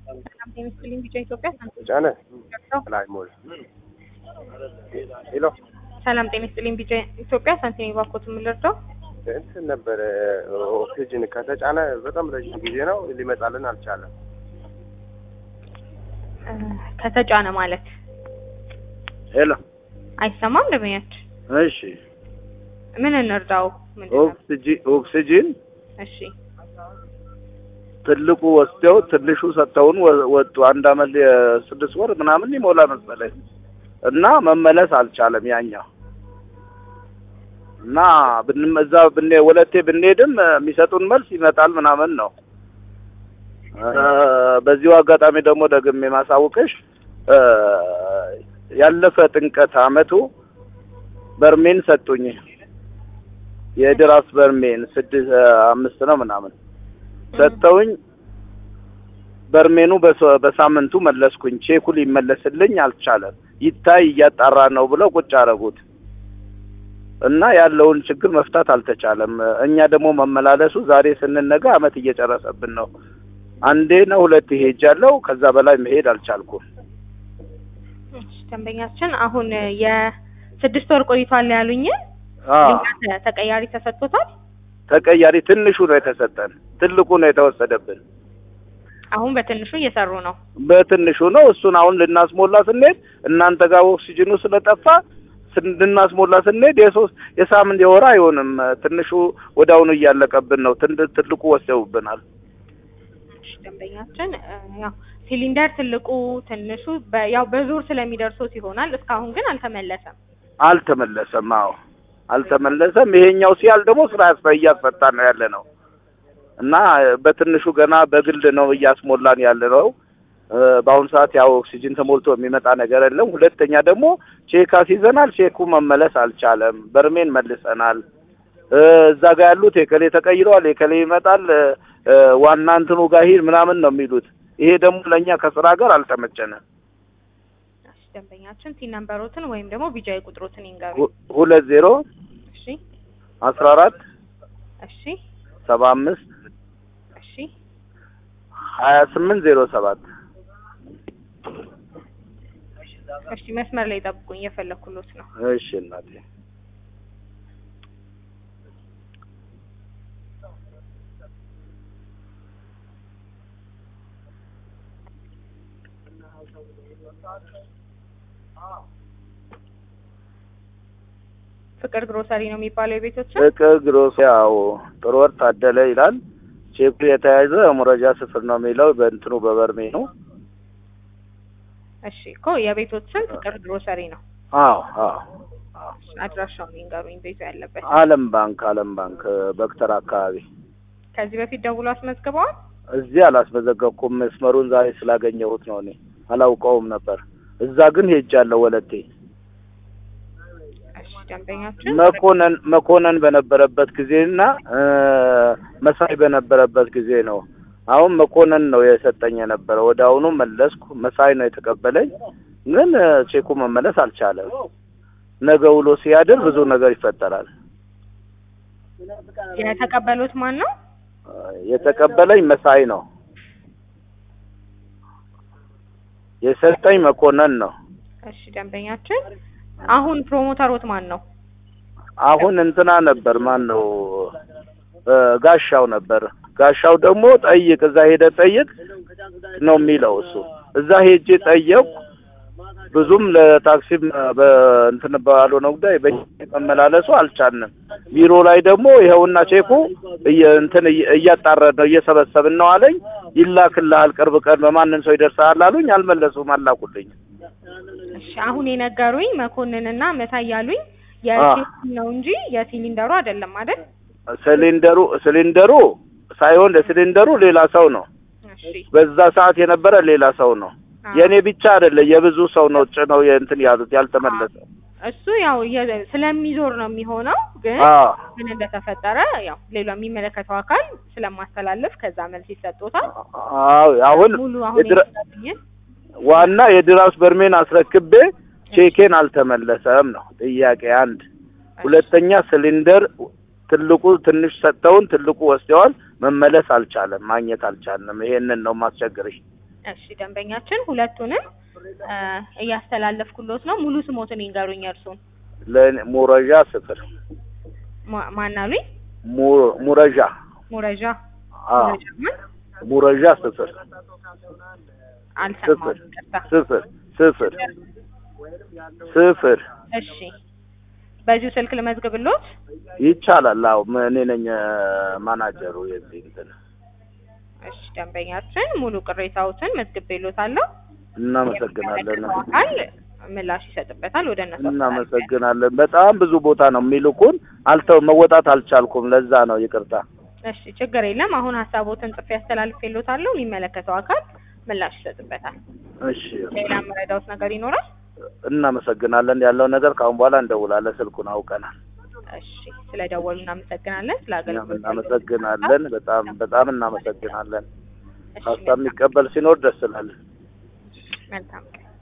ሰላም ጤና ይስጥልኝ ቢጫ ኢትዮጵያ ጫነ ላይ ሞል ሄሎ ሰላም ጤና ይስጥልኝ ቢጫ ኢትዮጵያ ሳንቲም ባኮት የምንረዳው እንትን ነበረ ኦክሲጅን ከተጫነ በጣም ረጅም ጊዜ ነው ሊመጣልን አልቻለም። ከተጫነ ማለት ሄሎ አይሰማም ደመኛች እሺ ምን እንርዳው ምንድን ነው? ኦክሲጂን ኦክሲጂን እሺ ትልቁ ወስደው ትንሹ ሰጥተውን ወ- ወጡ። አንድ አመት የስድስት ወር ምናምን ይሞላ መሰለኝ እና መመለስ አልቻለም ያኛው እና ብንም እዛ ብኔ ወለቴ ብንሄድም የሚሰጡን መልስ ይመጣል ምናምን ነው። እ፣ በዚሁ አጋጣሚ ደግሞ ደግሜ ማሳውቅሽ እ፣ ያለፈ ጥምቀት አመቱ በርሜን ሰጡኝ። የድራስ በርሜን ስድስት አምስት ነው ምናምን ሰጠውኝ። በርሜኑ በሰ- በሳምንቱ መለስኩኝ። ቼኩ ሊመለስልኝ አልቻለም። ይታይ እያጣራ ነው ብለው ቁጭ አረጉት እና ያለውን ችግር መፍታት አልተቻለም። እኛ ደግሞ መመላለሱ ዛሬ ስንነጋ አመት እየጨረሰብን ነው። አንዴ ነው ሁለት ሄጃለሁ። ከዛ በላይ መሄድ አልቻልኩም። እሺ፣ ደንበኛችን አሁን የስድስት ወር ቆይቷል ያሉኝ አዎ ተቀያሪ ተሰጥቶታል። ተቀያሪ ትንሹ ነው የተሰጠን፣ ትልቁ ነው የተወሰደብን። አሁን በትንሹ እየሰሩ ነው። በትንሹ ነው። እሱን አሁን ልናስሞላ ስንሄድ እናንተ ጋር ኦክሲጅኑ ስለጠፋ ስን- ልናስሞላ ስንሄድ የሶስት የሳምንት የወር አይሆንም። ትንሹ ወዲያውኑ እያለቀብን ነው። ትን- ትልቁ ወስደውብናል። እሺ፣ ደንበኛችን እ፣ ያው ሲሊንደር ትልቁ ትንሹ በ- ያው በዙር ስለሚደርሱት ይሆናል። እስካሁን ግን አልተመለሰም። አልተመለሰም። አዎ አልተመለሰም። ይሄኛው ሲያል ደግሞ ስራ ያስፈ- እያስፈታን ነው ያለ ነው እና በትንሹ ገና በግል ነው እያስሞላን ያለ ነው። እ፣ በአሁኑ ሰዓት ያው ኦክሲጅን ተሞልቶ የሚመጣ ነገር የለም። ሁለተኛ ደግሞ ቼክ አስይዘናል። ቼኩ መመለስ አልቻለም። በርሜን መልሰናል። እ፣ እዛ ጋር ያሉት የከሌ ተቀይረዋል፣ የከሌ ይመጣል፣ እ፣ እ፣ ዋና እንትኑ ጋር ሂድ ምናምን ነው የሚሉት። ይሄ ደግሞ ለእኛ ከስራ ጋር አልተመቸንም። እሺ፣ ደንበኛችን ቲን ነምበሮትን ወይም ደግሞ ቢጃይ ቁጥሮትን ይንገሩ። ሁ- ሁለት ዜሮ እሺ፣ አስራ አራት እሺ፣ ሰባ አምስት እሺ። ሀያ ስምንት ዜሮ ሰባት እሺ፣ መስመር ላይ ጠብቁኝ፣ እየፈለኩሎት ነው። እሺ እናቴ ፍቅር ግሮሰሪ ነው የሚባለው የቤቶች ፍቅር ግሮስ ያው ጥሩ ወር ታደለ ይላል። ቼኩ የተያዘ ሙረጃ ስፍር ነው የሚለው በእንትኑ በበርሜ ነው። እሺ እኮ የቤቶችን ፍቅር ግሮሰሪ ነው። አዎ አዎ አዎ። አድራሻውን ይንገሩኝ፣ ቤቱ ያለበት። አለም ባንክ አለም ባንክ በክተር አካባቢ ከዚህ በፊት ደውሎ አስመዝግበዋል። እዚህ አላስመዘገብኩም። መስመሩን ዛሬ ስላገኘሁት ነው። እኔ አላውቀውም ነበር። እዛ ግን ሄጃለሁ ወለቴ እሺ ደንበኛችን መኮነን መኮነን በነበረበት ጊዜና እ፣ መሳይ በነበረበት ጊዜ ነው። አሁን መኮነን ነው የሰጠኝ የነበረ። ወደ አሁኑ መለስኩ። መሳይ ነው የተቀበለኝ፣ ግን እ፣ ቼኩ መመለስ አልቻለም። ነገ ውሎ ሲያድር ብዙ ነገር ይፈጠራል። የተቀበሉት ማን ነው? እ፣ የተቀበለኝ መሳይ ነው። የሰጠኝ መኮነን ነው። እሺ ደንበኛችን አሁን ፕሮሞተሮት ማን ነው? አሁን እንትና ነበር ማን ነው እ፣ ጋሻው ነበር። ጋሻው ደግሞ ጠይቅ እዛ ሄደ ጠይቅ ነው የሚለው እሱ። እዛ ሄጄ ጠየቁ። ብዙም ለታክሲም በእንትን ባልሆነ ጉዳይ በመላለሱ አልቻልንም። ቢሮ ላይ ደግሞ ይኸውና ቼኩ እየ- እንትን እየ- እያጣረን ነው እየሰበሰብን ነው አለኝ። ይላክልሃል ቅርብ ቀን በማንም ሰው ይደርሳል አሉኝ። አልመለሱም፣ አላኩልኝ። እሺ አሁን የነገሩኝ መኮንንና መሳይ ያሉኝ አ። የሲሊንደሩ ነው እንጂ የሲሊንደሩ አይደለም አይደል? ሲሊንደሩ ሲሊንደሩ ሳይሆን ለሲሊንደሩ ሌላ ሰው ነው። እሺ በዛ ሰዓት የነበረ ሌላ ሰው ነው። አ። የእኔ ብቻ አይደለ የብዙ ሰው ነው ጭነው የእንትን ያሉት ያልተመለሰ። እሱ ያው የ- ስለሚዞር ነው የሚሆነው። ግን አዎ ምን እንደተፈጠረ ያው ሌላ የሚመለከተው አካል ስለማስተላለፍ ከዛ መልስ ይሰጡታል። አዎ አሁን ሙሉ አሁን የድረ- የነገሩኝን ዋና የድራስ በርሜን አስረክቤ ቼኬን አልተመለሰም ነው ጥያቄ አንድ። ሁለተኛ ሲሊንደር ትልቁ ትንሽ ሰጥተውን ትልቁ ወስደዋል። መመለስ አልቻለም፣ ማግኘት አልቻለም። ይሄንን ነው ማስቸግርሽ። እሺ ደንበኛችን ሁለቱንም እ እያስተላለፍኩሎት ነው። ሙሉ ስሞትን ይንገሩኝ እርሱን። ለእኔ ሙረዣ ስፍር ማ- ማን አሉኝ? mu- ሙረዣ ሙረዣ አ ሙረዣ ማን? ሙረዣ ስፍር አልሰማሁም። ስፍር ይቅርታ። ስፍር ስፍር ስፍር እሺ በዚሁ ስልክ ልመዝግብሎት። ይቻላል። አዎ ም- እኔ ነኝ እ፣ ማናጀሩ የዚህ እንትን እሺ ደንበኛችን ሙሉ ቅሬታዎትን መዝግቤሎታለሁ። እናመሰግናለን። የሚመለከተው አካል ምላሽ ይሰጥበታል። ወደ እነሱ እናመሰግናለን። በጣም ብዙ ቦታ ነው የሚልኩን። አልተው መወጣት አልቻልኩም። ለዛ ነው ይቅርታ። እሺ ችግር የለም። አሁን ሀሳቦትን ጽፌ አስተላልፌሎታለሁ። የሚመለከተው አካል ምላሽ ይሰጥበታል። እሺ ሌላ መረዳውት ነገር ይኖራል? እናመሰግናለን። ያለው ነገር ከአሁን በኋላ እንደውላለን። ስልኩን አውቀናል። እሺ ስለደወሉ እናመሰግናለን። ስለ እኛም አገልግሎት እናመሰግናለን። በጣም በጣም እናመሰግናለን። እሺ ሀሳብ የሚቀበል ሲኖር ደስ ይላል። መልካም ቀን